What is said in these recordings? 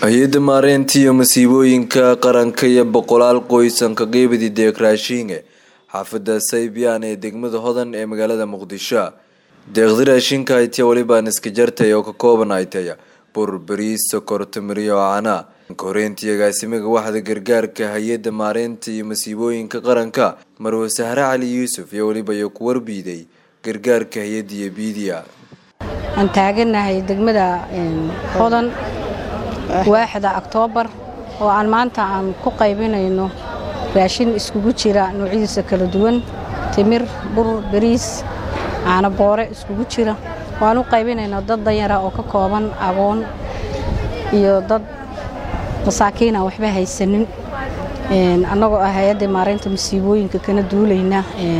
hay-adda maareynta iyo masiibooyinka qaranka iyo boqolaal qoysanka qeybadi deeq raashinge xaafada saybiyan ee degmada hodan ee magaalada muqdisho deeqdi raashinka haytiya welibaan iska jartay oo ka kooban haytaya bur bariis sokor tamiriyo cana koreyntii agaasimaga waxda gargaarka hay-adda maareynta iyo masiibooyinka qaranka marwe sahre cali yuusuf iyo weliba iyo ku warbiiday gargaarka hay-adda iyo biidiya aan taaganahay degmada hodan waaxda oktoobar oo aan maanta aan ku qaybinayno raashin iskugu jira noocyadiisa kala duwan timir bur bariis caano boore iskugu jira oo aan u qaybinayno dad danyara oo ka kooban agoon iyo dad masaakiin aan waxba haysanin annagoo ah hay-adda maareynta masiibooyinka kana duulayna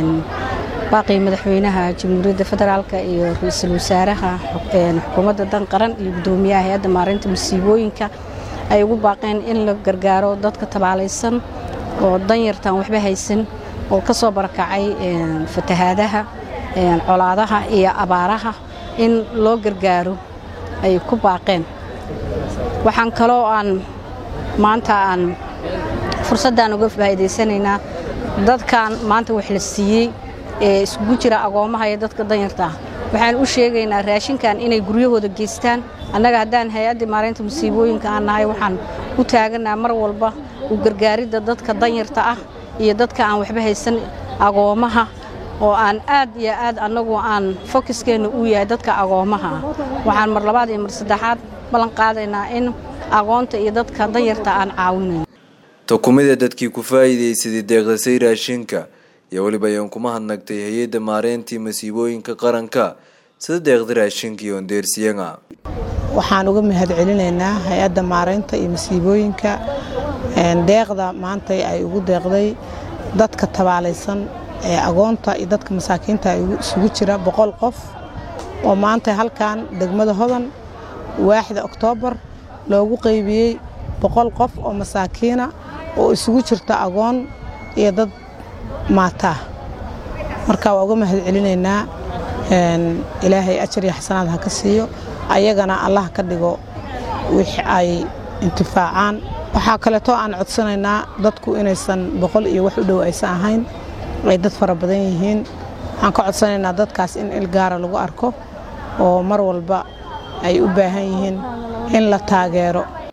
baaqii madaxweynaha jamhuuriyadda federaalk iyo ra-iisul wasaaraha xukuumadda dan qaran iyo guddoomiyaha hay-adda maareynta masiibooyinka ay ugu baaqeen in la gargaaro dadka tabaalaysan oo danyartaan waxba haysan oo ka soo barakacay fatahaadaha colaadaha iyo abaaraha in loo gargaaro ay ku baaqeen waxaan kaloo aan maanta aan fursaddan uga faa'iidaysanaynaa dadkan maanta wax la siiyey ee iskugu jira agoomaha iyo dadka danyarta ah waxaan u sheegaynaa raashinkan inay guryahooda geystaan annaga haddaan hay-adda maareynta masiibooyinka aan nahay waxaan u taaganaa mar walba u gargaaridda dadka danyarta ah iyo dadka aan waxba haysan agoomaha oo aan aad iyo aad annagu aan fokiskeenna uu yahay dadka agoomaha ah waxaan mar labaad iyo mar saddexaad ballan qaadaynaa in agoonta iyo dadka danyarta aan caawinayn tukumida dadkii ku faa'iidaysaday deeqdasay raashinka iyo weliba ayaan kuma hadnagtay hay-adda maareyntii masiibooyinka qaranka sida deeqda raashinka iyo ondeersiyaga waxaan uga mahad celinaynaa hay-adda maareynta iyo masiibooyinka deeqda maantay ay ugu deeqday dadka tabaalaysan ee agoonta iyo dadka masaakiinta isugu jira boqol qof oo maanta halkan degmada hodan waaxda oktoobar loogu qaybiyey boqol qof oo masaakiina oo isugu jirta agoon iyo dad maataa marka waa uga mahad celinaynaa ilaahay ajar iyo xasanaad ha ka siiyo ayagana allah ka dhigo wix ay intifaacaan waxaa kaleeto aan codsanaynaa dadku inaysan boqol iyo wax u dhow aysan ahayn ay dad fara badan yihiin waxaan ka codsanaynaa dadkaas in ilgaara lagu arko oo mar walba ay u baahan yihiin in la taageero